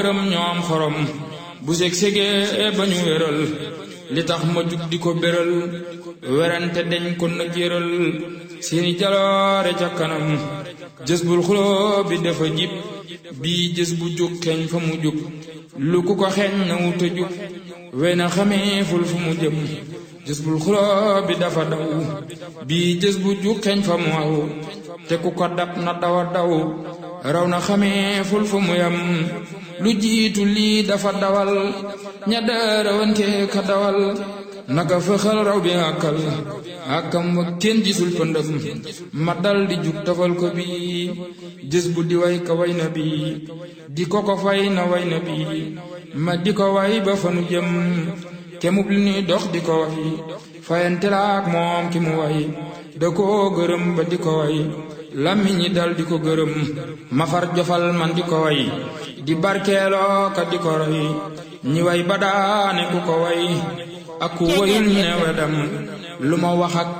gërëm ñoom xorom bu seg segee ba ñu wéral li tax ma jug di ko béral werante deñ ko na jéral seeni jaloore ca kanam jës bul xuloo bi dafa jib bii jës bu jug xeeñ fa mu jug lu ku ko xeeñ na wuta jug wey na xamee ful fu mu jëm jës bul xuloo bi dafa daw bii jës bu jug xeeñ fa mu aw te ku ko dab na dawa daw raw na xamee ful fu mu yam lu jiitu lii dafa dawal ña daarawante ka dawal naka fëxal raw bi àkkal àkkam wa kenn gisul pëndëm ma dal di jug tafal ko bi jës bu di way ka way na bi di ko ko fay na way na bi ma di ko way ba fanu jëm kemub li nuy dox di ko way fayante laak moom ki mu way da koo gërëm ba di ko way làmmiñ ñi dal di ko gërëm ma far jofal man di ko way di barkeeloo ka di ko roy ñi way ba daane ku ko way ak ku wayul ne wedam lu ma wax ak